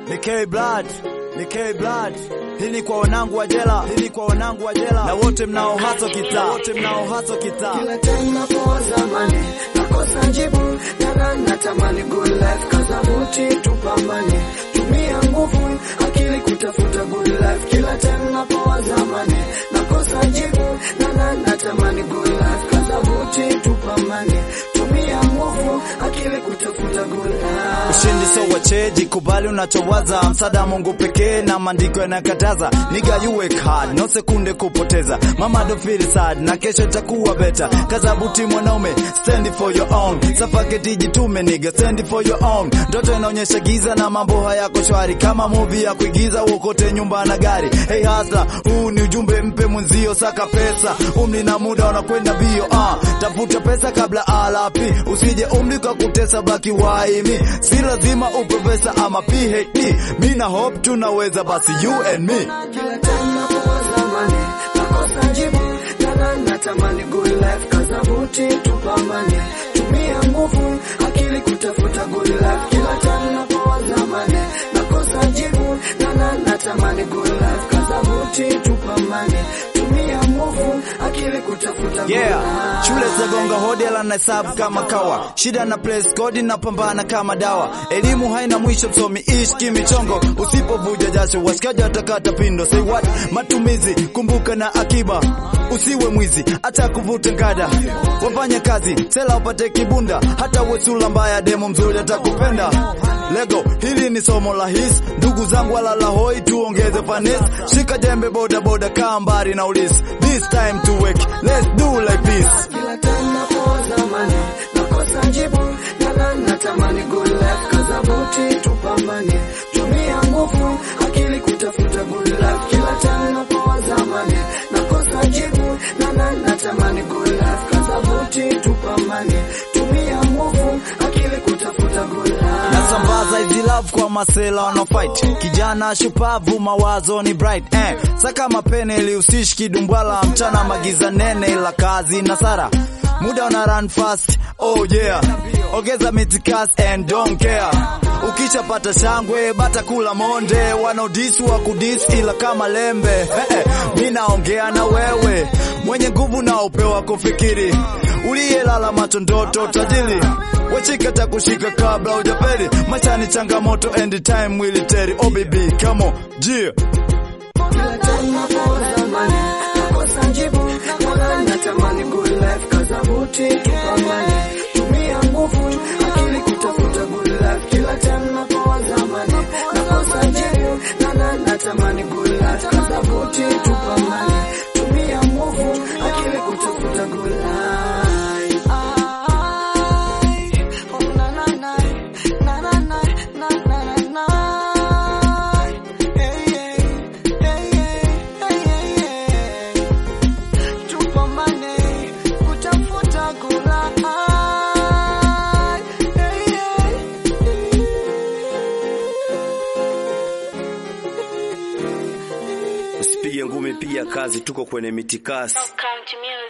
ni K Blood, ni K Blood. Hii ni kwa wanangu wa jela, hii ni kwa wanangu wa jela na wote mnao haso kitaa, wote mnao haso kitaa. Kila time napowaza mani nakosa jibu, na natamani good life, kaza buti tupambane, tumia nguvu akili kutafuta good life. Kila time napowaza mani nakosa jibu, na natamani good life, kaza buti tupambane, tumia nguvu akili kutafuta good life. Ushindi so wacheji, kubali unachowaza, msaada Mungu pekee na maandiko yanakataza. Niga you work hard, no sekunde kupoteza. Mama don't feel sad, na kesho itakuwa better. Kaza buti mwanaume, stand for your own. Safaketi jitume niga, stand for your own. Ndoto inaonyesha giza na mambo hayako shwari, kama movie ya kuigiza uokote nyumba na gari. Hey hasa, huu ni ujumbe mpe mwenzio, saka pesa, umri na muda unakwenda bio. Ah, tafuta pesa kabla alapi, usije umri kwa kutesa, baki waimi. Si lazima uprofesa ama PhD, mi na hope tunaweza, basi you and me. Kila time napowaza mani nakosa jibu, na natamani good life, kaza buti tupambane, tumia nguvu akili kutafuta good life. Kila time napowaza mani nakosa jibu, na natamani good life, kaza buti tupambane, tumia nguvu akili kutafuta good Yeah, life. shule zagonga hodi ala na hesabu kama kawa, shida na place code na pambana kama dawa. Elimu haina mwisho, msomi ishi kimichongo, usipovuja jasho washikaji watakata pindo. Say what? Matumizi kumbuka na akiba, usiwe mwizi acha kuvuta ngada, wafanya kazi sela upate kibunda, hata wesula mbaya demo mzuri atakupenda. Lego, hili ni somo la his, ndugu zangu walala hoi, tuongeze fanisi, shika jembe boda boda, kaa mbali na ulisi. This time to work, let's do like this. Kila time napowaza mani nakosa jibu, na natamani good life, kaza buti tupambane, tumia nguvu akili kutafuta good life. Kila time napowaza mani nakosa jibu, na natamani good life, kaza buti tupambane, tumia nguvu akili kutafuta good life. Nasambaza hizi love kwa masela wana fight, kijana shupavu, mawazo ni bright eh. Saka mapene ili usishi kidumbwala, mchana magiza nene, ila kazi na sara muda una run fast, oh yeah, ongeza mitikas and don't care. Ukishapata shangwe bata kula monde, wanaodisi wa kudis ila kama lembe eh, eh. Mi naongea na wewe mwenye nguvu na upewa kufikiri, uliyelala macho ndoto tajiri wachika takushika kabla hujaferi. Maisha ni changamoto and time will tell. Oh baby, come on, yeah. Kila time napowaza mani nakosa jibu, na natamani good life, kaza buti tupambane, tumia nguvu akili kutafuta good life. Kila time napowaza mani nakosa jibu, na natamani good life, kaza buti tupambane, tumia nguvu akili kutafuta good life. Usipige ngumi, piga kazi, tuko kwenye mitikasi. Count music.